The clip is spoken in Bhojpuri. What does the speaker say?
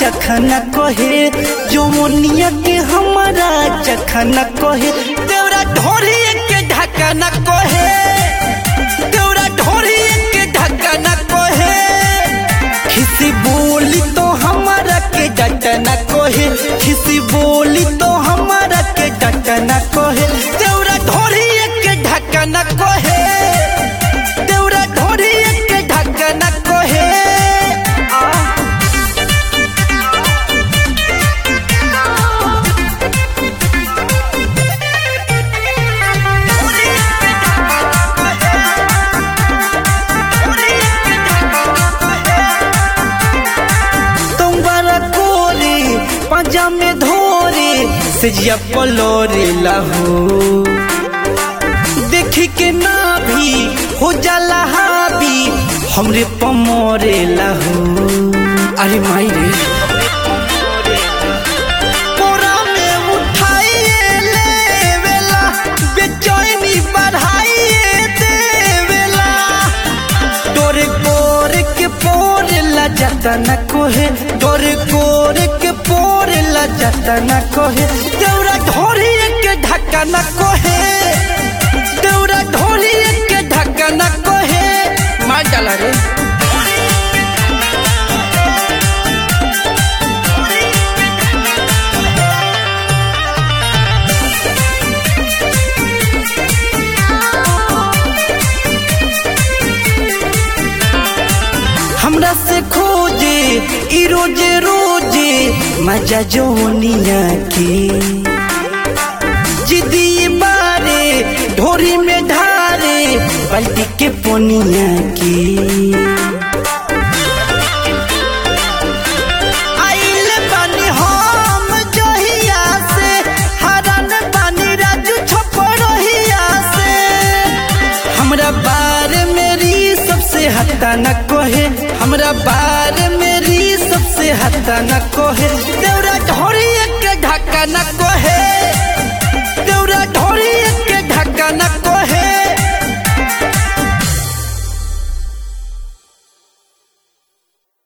चखना कहे जमुनिया के हमारा चखना कहे देवरा ढोरी के ढकना कहे देवरा ढोरी के ढकना कहे खिसी बोली तो हमारा के डटना कहे खिसी बोली तो हमारा के डटना कहे देवरा ढोरी के ढकना कहे देवरा ढोरी के ढकना कहे आ तुम्हारा कोरे पंजा में धोरे सजिया पलोरे लहो देखी के ना भी हो जाला हावी हमरे पमोरे लहो अरे माई रे कोरा में उठाइए लेवेला बेचैनी बढ़ाइए देवेला डोरे कोरे के पोरे ला जाता न कोहे डोरे कोरे के पोरे ला जाता न कोहे देवरा ढोरी के ढक्का न कोहे देवरा ढोरी के ढक्का न कोहे मार डाला रे हमरा से खोजे ई रोजे रोजे मजा जोनिया के जिदी बारे ढोरी में ढारे बल्टी के पोनिया के आइल बानी हम जहिया से हरन बानी राजू छपरहिया से हमरा बारे मेरी सबसे हत्ता न कोहे हमरा बारे मेरी सबसे हत्ता न कोहे